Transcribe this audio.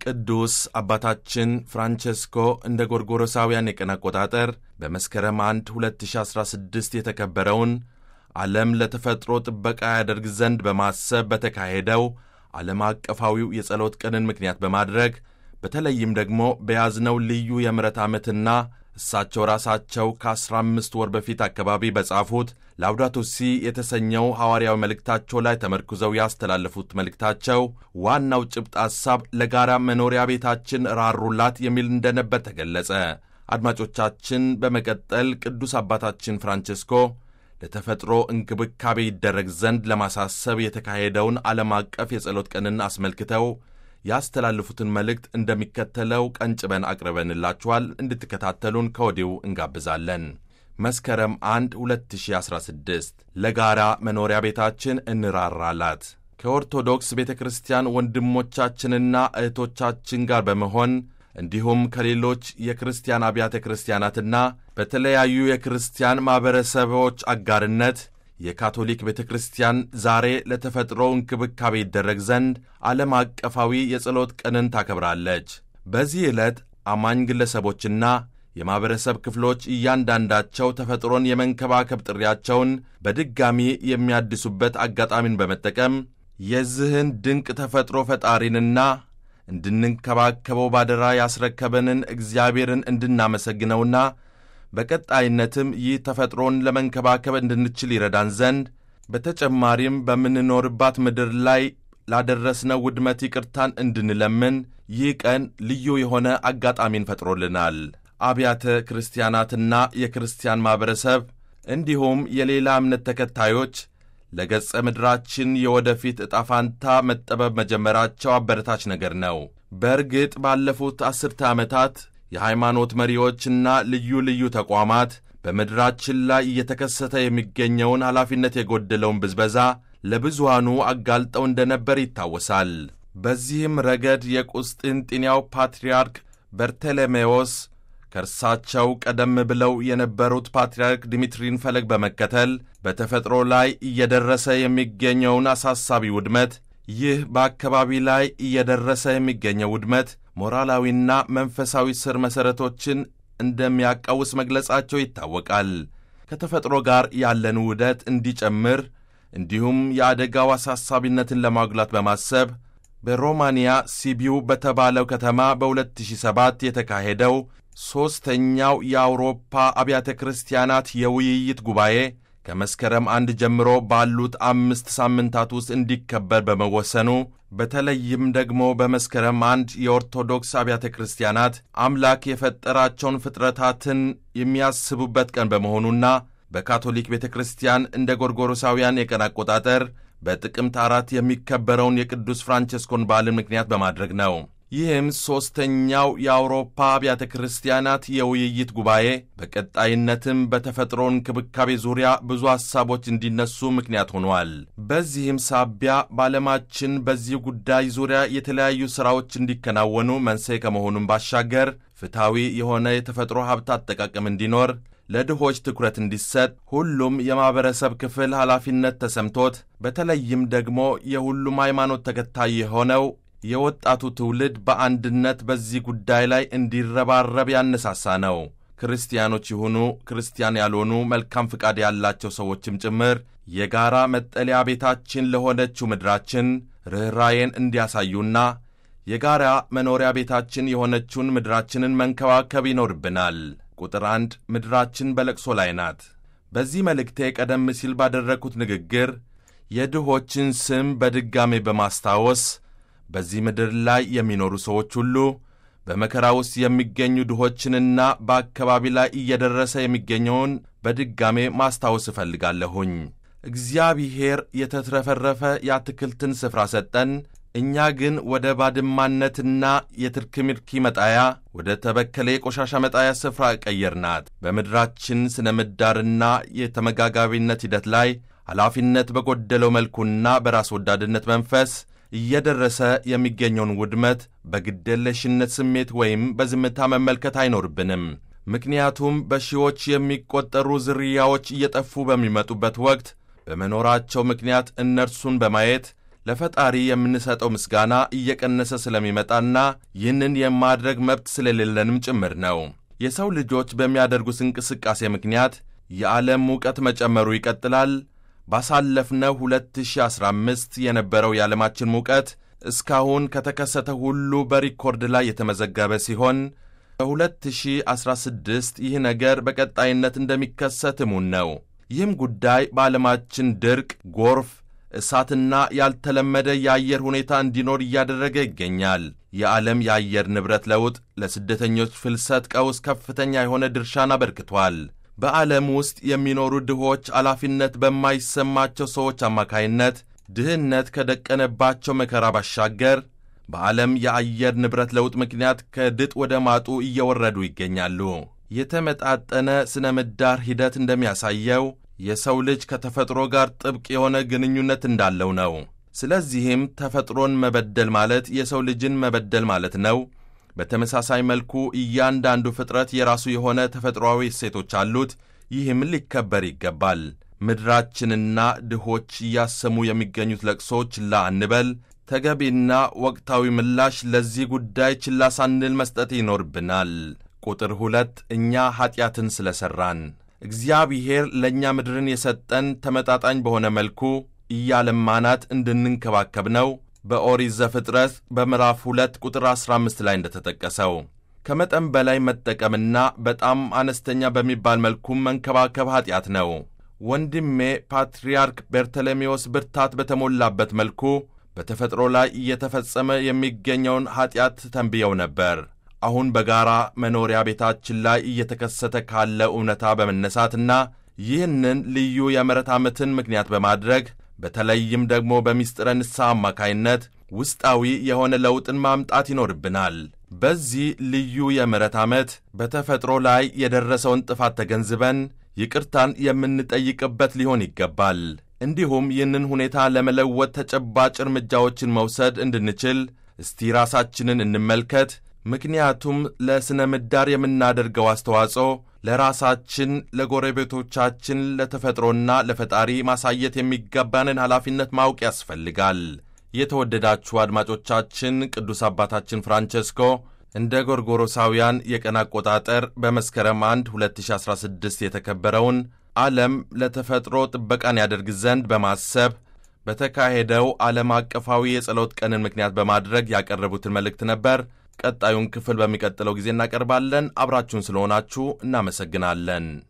ቅዱስ አባታችን ፍራንቸስኮ እንደ ጎርጎሮሳውያን የቀን አቆጣጠር በመስከረም 1 2016 የተከበረውን ዓለም ለተፈጥሮ ጥበቃ ያደርግ ዘንድ በማሰብ በተካሄደው ዓለም አቀፋዊው የጸሎት ቀንን ምክንያት በማድረግ በተለይም ደግሞ በያዝነው ልዩ የምሕረት ዓመትና እሳቸው ራሳቸው ከ15 ወር በፊት አካባቢ በጻፉት ላውዳቶ ሲ የተሰኘው ሐዋርያዊ መልእክታቸው ላይ ተመርኩዘው ያስተላለፉት መልእክታቸው ዋናው ጭብጥ ሐሳብ ለጋራ መኖሪያ ቤታችን ራሩላት የሚል እንደነበር ተገለጸ። አድማጮቻችን፣ በመቀጠል ቅዱስ አባታችን ፍራንቸስኮ ለተፈጥሮ እንክብካቤ ይደረግ ዘንድ ለማሳሰብ የተካሄደውን ዓለም አቀፍ የጸሎት ቀንን አስመልክተው ያስተላልፉትን መልእክት እንደሚከተለው ቀንጭበን አቅርበንላችኋል። እንድትከታተሉን ከወዲሁ እንጋብዛለን። መስከረም 1 2016 ለጋራ መኖሪያ ቤታችን እንራራላት። ከኦርቶዶክስ ቤተ ክርስቲያን ወንድሞቻችንና እህቶቻችን ጋር በመሆን እንዲሁም ከሌሎች የክርስቲያን አብያተ ክርስቲያናትና በተለያዩ የክርስቲያን ማኅበረሰቦች አጋርነት የካቶሊክ ቤተ ክርስቲያን ዛሬ ለተፈጥሮ እንክብካቤ ይደረግ ዘንድ ዓለም አቀፋዊ የጸሎት ቀንን ታከብራለች። በዚህ ዕለት አማኝ ግለሰቦችና የማኅበረሰብ ክፍሎች እያንዳንዳቸው ተፈጥሮን የመንከባከብ ጥሪያቸውን በድጋሚ የሚያድሱበት አጋጣሚን በመጠቀም የዚህን ድንቅ ተፈጥሮ ፈጣሪንና እንድንንከባከበው ባደራ ያስረከበንን እግዚአብሔርን እንድናመሰግነውና በቀጣይነትም ይህ ተፈጥሮን ለመንከባከብ እንድንችል ይረዳን ዘንድ በተጨማሪም በምንኖርባት ምድር ላይ ላደረስነው ውድመት ይቅርታን እንድንለምን ይህ ቀን ልዩ የሆነ አጋጣሚን ፈጥሮልናል። አብያተ ክርስቲያናትና የክርስቲያን ማኅበረሰብ እንዲሁም የሌላ እምነት ተከታዮች ለገጸ ምድራችን የወደፊት ዕጣ ፋንታ መጠበብ መጀመራቸው አበረታች ነገር ነው። በእርግጥ ባለፉት አስርተ ዓመታት የሃይማኖት መሪዎችና ልዩ ልዩ ተቋማት በምድራችን ላይ እየተከሰተ የሚገኘውን ኃላፊነት የጎደለውን ብዝበዛ ለብዙሃኑ አጋልጠው እንደነበር ይታወሳል። በዚህም ረገድ የቁስጥንጥንያው ፓትርያርክ በርቴሌሜዎስ ከእርሳቸው ቀደም ብለው የነበሩት ፓትርያርክ ዲሚትሪን ፈለግ በመከተል በተፈጥሮ ላይ እየደረሰ የሚገኘውን አሳሳቢ ውድመት ይህ በአካባቢ ላይ እየደረሰ የሚገኘው ውድመት ሞራላዊና መንፈሳዊ ስር መሠረቶችን እንደሚያቃውስ መግለጻቸው ይታወቃል። ከተፈጥሮ ጋር ያለን ውህደት እንዲጨምር እንዲሁም የአደጋው አሳሳቢነትን ለማጉላት በማሰብ በሮማንያ ሲቢው በተባለው ከተማ በ2007 የተካሄደው ሦስተኛው የአውሮፓ አብያተ ክርስቲያናት የውይይት ጉባኤ ከመስከረም አንድ ጀምሮ ባሉት አምስት ሳምንታት ውስጥ እንዲከበር በመወሰኑ በተለይም ደግሞ በመስከረም አንድ የኦርቶዶክስ አብያተ ክርስቲያናት አምላክ የፈጠራቸውን ፍጥረታትን የሚያስቡበት ቀን በመሆኑና በካቶሊክ ቤተ ክርስቲያን እንደ ጎርጎሮሳውያን የቀን አቆጣጠር በጥቅምት አራት የሚከበረውን የቅዱስ ፍራንቸስኮን በዓልን ምክንያት በማድረግ ነው። ይህም ሦስተኛው የአውሮፓ አብያተ ክርስቲያናት የውይይት ጉባኤ በቀጣይነትም በተፈጥሮ እንክብካቤ ዙሪያ ብዙ ሐሳቦች እንዲነሱ ምክንያት ሆኗል። በዚህም ሳቢያ በዓለማችን በዚህ ጉዳይ ዙሪያ የተለያዩ ሥራዎች እንዲከናወኑ መንስኤ ከመሆኑም ባሻገር ፍትሐዊ የሆነ የተፈጥሮ ሀብት አጠቃቀም እንዲኖር ለድሆች ትኩረት እንዲሰጥ ሁሉም የማኅበረሰብ ክፍል ኃላፊነት ተሰምቶት በተለይም ደግሞ የሁሉም ሃይማኖት ተከታይ የሆነው የወጣቱ ትውልድ በአንድነት በዚህ ጉዳይ ላይ እንዲረባረብ ያነሳሳ ነው። ክርስቲያኖች ይሁኑ ክርስቲያን ያልሆኑ መልካም ፍቃድ ያላቸው ሰዎችም ጭምር የጋራ መጠለያ ቤታችን ለሆነችው ምድራችን ርኅራዬን እንዲያሳዩና የጋራ መኖሪያ ቤታችን የሆነችውን ምድራችንን መንከባከብ ይኖርብናል። ቁጥር አንድ ምድራችን በለቅሶ ላይ ናት። በዚህ መልእክቴ ቀደም ሲል ባደረግኩት ንግግር የድሆችን ስም በድጋሜ በማስታወስ በዚህ ምድር ላይ የሚኖሩ ሰዎች ሁሉ በመከራ ውስጥ የሚገኙ ድሆችንና በአካባቢ ላይ እየደረሰ የሚገኘውን በድጋሜ ማስታወስ እፈልጋለሁኝ። እግዚአብሔር የተትረፈረፈ የአትክልትን ስፍራ ሰጠን። እኛ ግን ወደ ባድማነትና የትርክምርኪ መጣያ ወደ ተበከለ የቆሻሻ መጣያ ስፍራ ቀየርናት። በምድራችን ስነ ምህዳርና የተመጋጋቢነት ሂደት ላይ ኃላፊነት በጎደለው መልኩና በራስ ወዳድነት መንፈስ እየደረሰ የሚገኘውን ውድመት በግደለሽነት ስሜት ወይም በዝምታ መመልከት አይኖርብንም። ምክንያቱም በሺዎች የሚቆጠሩ ዝርያዎች እየጠፉ በሚመጡበት ወቅት በመኖራቸው ምክንያት እነርሱን በማየት ለፈጣሪ የምንሰጠው ምስጋና እየቀነሰ ስለሚመጣና ይህንን የማድረግ መብት ስለሌለንም ጭምር ነው። የሰው ልጆች በሚያደርጉት እንቅስቃሴ ምክንያት የዓለም ሙቀት መጨመሩ ይቀጥላል። ባሳለፍነው 2015 የነበረው የዓለማችን ሙቀት እስካሁን ከተከሰተ ሁሉ በሪኮርድ ላይ የተመዘገበ ሲሆን በ2016 ይህ ነገር በቀጣይነት እንደሚከሰት እሙን ነው። ይህም ጉዳይ በዓለማችን ድርቅ፣ ጎርፍ፣ እሳትና ያልተለመደ የአየር ሁኔታ እንዲኖር እያደረገ ይገኛል። የዓለም የአየር ንብረት ለውጥ ለስደተኞች ፍልሰት ቀውስ ከፍተኛ የሆነ ድርሻን አበርክቷል። በዓለም ውስጥ የሚኖሩ ድሆች ኃላፊነት በማይሰማቸው ሰዎች አማካይነት ድህነት ከደቀነባቸው መከራ ባሻገር በዓለም የአየር ንብረት ለውጥ ምክንያት ከድጥ ወደ ማጡ እየወረዱ ይገኛሉ። የተመጣጠነ ሥነ ምህዳር ሂደት እንደሚያሳየው የሰው ልጅ ከተፈጥሮ ጋር ጥብቅ የሆነ ግንኙነት እንዳለው ነው። ስለዚህም ተፈጥሮን መበደል ማለት የሰው ልጅን መበደል ማለት ነው። በተመሳሳይ መልኩ እያንዳንዱ ፍጥረት የራሱ የሆነ ተፈጥሯዊ እሴቶች አሉት። ይህም ሊከበር ይገባል። ምድራችንና ድሆች እያሰሙ የሚገኙት ለቅሶ ችላ አንበል። ተገቢና ወቅታዊ ምላሽ ለዚህ ጉዳይ ችላ ሳንል መስጠት ይኖርብናል። ቁጥር ሁለት እኛ ኀጢአትን ስለ ሠራን እግዚአብሔር ለእኛ ምድርን የሰጠን ተመጣጣኝ በሆነ መልኩ እያለማናት እንድንንከባከብ ነው። በኦሪት ዘፍጥረት በምዕራፍ 2 ቁጥር 15 ላይ እንደተጠቀሰው ከመጠን በላይ መጠቀምና በጣም አነስተኛ በሚባል መልኩም መንከባከብ ኀጢአት ነው። ወንድሜ ፓትርያርክ በርተሎሜዎስ ብርታት በተሞላበት መልኩ በተፈጥሮ ላይ እየተፈጸመ የሚገኘውን ኀጢአት ተንብየው ነበር። አሁን በጋራ መኖሪያ ቤታችን ላይ እየተከሰተ ካለ እውነታ በመነሳትና ይህንን ልዩ የምሕረት ዓመትን ምክንያት በማድረግ በተለይም ደግሞ በምስጢረ ንስሐ አማካይነት ውስጣዊ የሆነ ለውጥን ማምጣት ይኖርብናል። በዚህ ልዩ የምሕረት ዓመት በተፈጥሮ ላይ የደረሰውን ጥፋት ተገንዝበን ይቅርታን የምንጠይቅበት ሊሆን ይገባል። እንዲሁም ይህንን ሁኔታ ለመለወጥ ተጨባጭ እርምጃዎችን መውሰድ እንድንችል እስቲ ራሳችንን እንመልከት። ምክንያቱም ለሥነ ምህዳር የምናደርገው አስተዋጽኦ ለራሳችን፣ ለጎረቤቶቻችን፣ ለተፈጥሮና ለፈጣሪ ማሳየት የሚገባንን ኃላፊነት ማወቅ ያስፈልጋል። የተወደዳችሁ አድማጮቻችን ቅዱስ አባታችን ፍራንቸስኮ እንደ ጎርጎሮሳውያን የቀን አቆጣጠር በመስከረም 1 2016 የተከበረውን ዓለም ለተፈጥሮ ጥበቃን ያደርግ ዘንድ በማሰብ በተካሄደው ዓለም አቀፋዊ የጸሎት ቀንን ምክንያት በማድረግ ያቀረቡትን መልእክት ነበር። ቀጣዩን ክፍል በሚቀጥለው ጊዜ እናቀርባለን። አብራችሁን ስለሆናችሁ እናመሰግናለን።